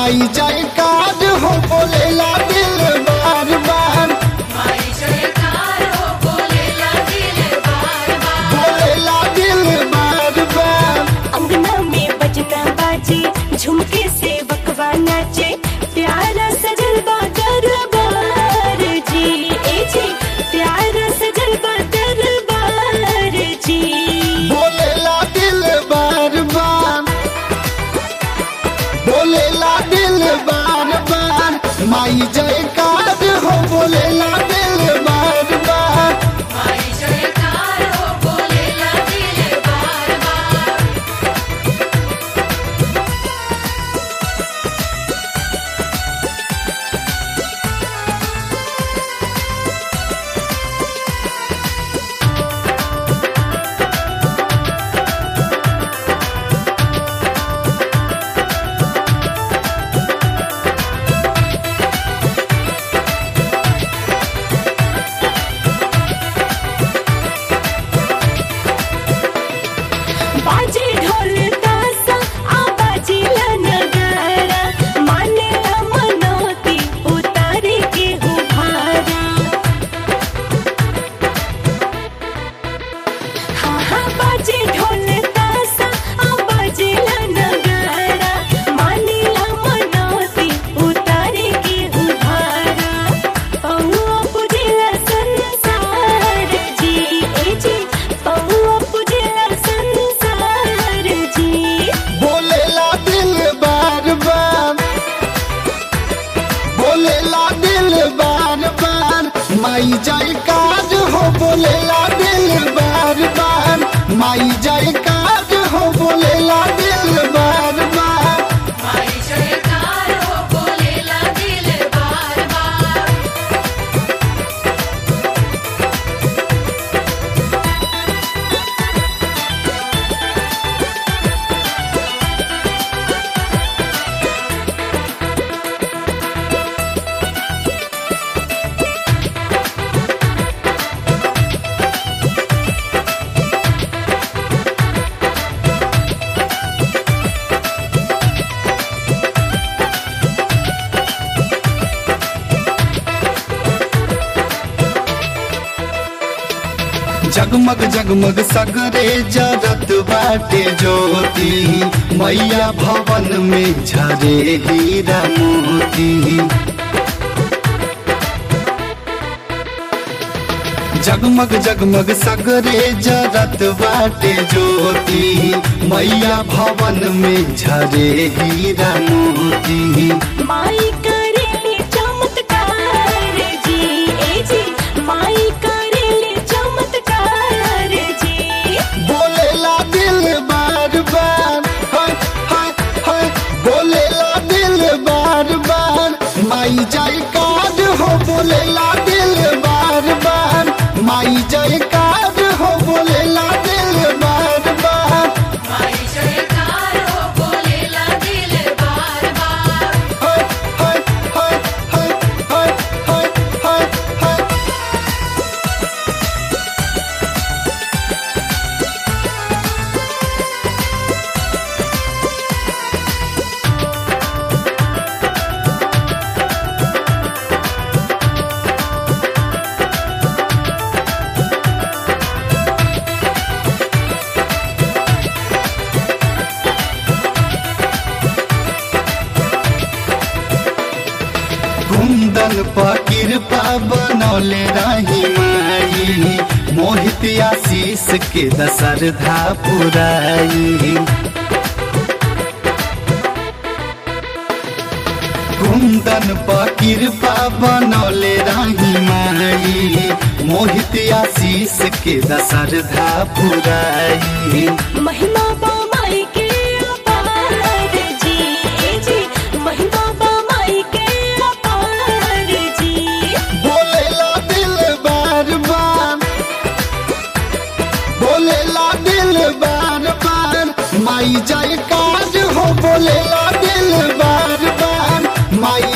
माई जाए काज हो बोलेला दिल बार बार माई जयकार हो बोलेला दिल बार बार बोलेला दिल बार बार अंगना में बजना बाजे झुमके से बकवा नाचे प्यारा सजल बा दरबार जी ए जी प्यारा सजल बा दरबार जी बोलेला दिल बार बार बोलेला दिल बार बार माई जाए काज हो बोलेला दिल बार बार माई जयकार हो बोलेला दिल बार बार बाजे ढोल तासा आ बाजे ला नगारा माने ला मनोती उतारे के हो भारा हाँ हाँ बाजे ढोल तासा आ बाजे ला नगारा माने ला मनोती उतारे के हो भारा पौआ पुजेला संसार जी ए जी पौआ पुजेला संसार जी बोलेला दिल बार बार बोलेला दिल बार बार माई जाए काज हो बोलेला दिल बार बार माई जाए काज हो बोलेला दिल बार बार माई जयकार हो बोलेला दिल बार बार जगमग जगमग सगरे जरत बाटे ज्योति मैया भवन में झरे हीरा मोती जगमग जगमग सगरे जरत बाटे ज्योति मैया भवन में झरे हीरा मोती माई करेले चमत्कार जी ए जी माई करेले चमत्कार जी बोलेला दिल बार बार हाय हाय हाय बोलेला दिल बार बार माई जाए काज हो बोलेला दिल बार बार माई जाए काज हो बोलेला दिल बार बार माई जयकार हो बोलेला दिल बार बार हाय हाय हाय हाय हाय हाय हाय हाय कुंदन पर कृपा बनौले रही माई मोहित आशीष के दशरधा पुराई कुंदन पर कृपा बनौले रही माई मोहित आशीष के दशरधा पुराई महिमा बा माई के अपार जी ए जी महिमा बा माई के अपार जी बोलेला दिल बार बार बोलेला दिल बार बार माई जाए काज हो बोलेला दिल बार बार माई